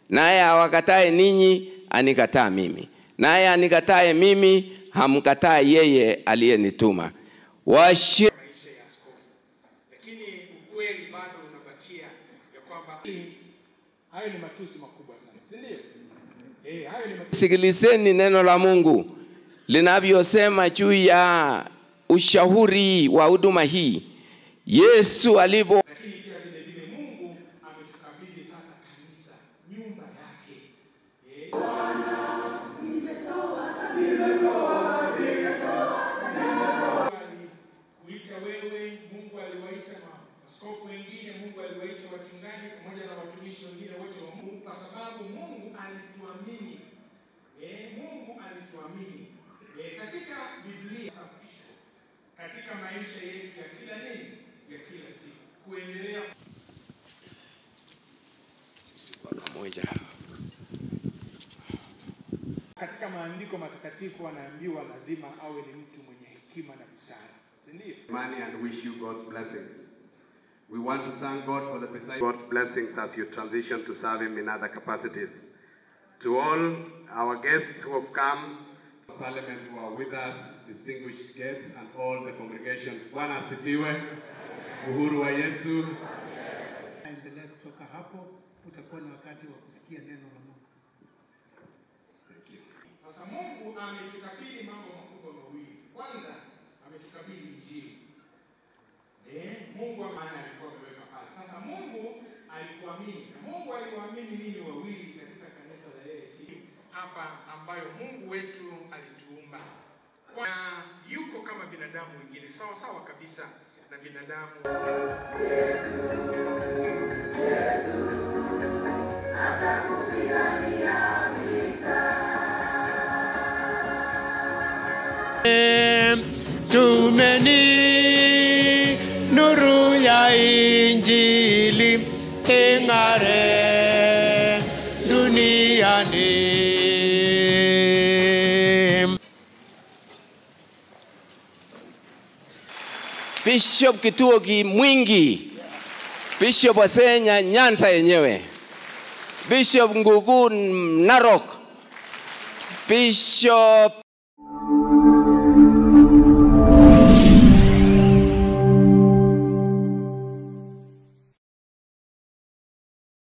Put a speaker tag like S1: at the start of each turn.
S1: naye awakatae ninyi anikataa mimi, naye anikatae mimi hamkataa yeye aliyenituma. Washi
S2: maisha ya askofu, lakini ukweli bado unabakia ya kwamba hayo ni matusi makubwa sana, si ndio? Eh, hayo ni matusi.
S1: Sikilizeni neno la Mungu linavyosema juu ya ushauri wa huduma hii. Yesu alipo
S2: Lakini pia vile vile Mungu ametukabidhi sasa kanisa, nyumba yake. Eh, alikuita wewe, Mungu aliwaita maaskofu wengine, Mungu aliwaita wachungaji pamoja na watumishi wengine wote wa Mungu, kwa sababu Mungu alituamini. Eh, Mungu alituamini. Eh, katika Biblia katika maisha yetu ya kila nini, ya kila siku, kuendelea
S1: pamoja.
S2: katika maandiko matakatifu anaambiwa lazima awe ni mtu mwenye hekima na busara, si ndio?
S3: money and wish you God's blessings. We want to thank God for the precise God's blessings as you transition to serve Him in other capacities. To all our guests who have come, Parliament who are with us, distinguished guests, and all the congregations, Bwana asifiwe. Uhuru wa Yesu.
S4: endelea kutoka hapo, utakuwa na wakati wa kusikia neno la Mungu.
S2: Sasa Mungu ametukabidhi mambo makubwa mawili. Kwanza ametukabidhi Injili. Eh, Mungu maana alikuwa ameweka pale. Sasa Mungu alikuamini. Na Mungu aliwaamini ninyi wawili katika kanisa la AIC hapa ambayo Mungu wetu alituumba. Na yuko kama binadamu wengine sawa sawa kabisa na binadamu.
S5: tumeni nuru ya injili ing'are duniani.
S1: Bishop Kituoki Mwingi, Bishop Wasenya Nyanza yenyewe, Bishop Ngugu Narok, Bishop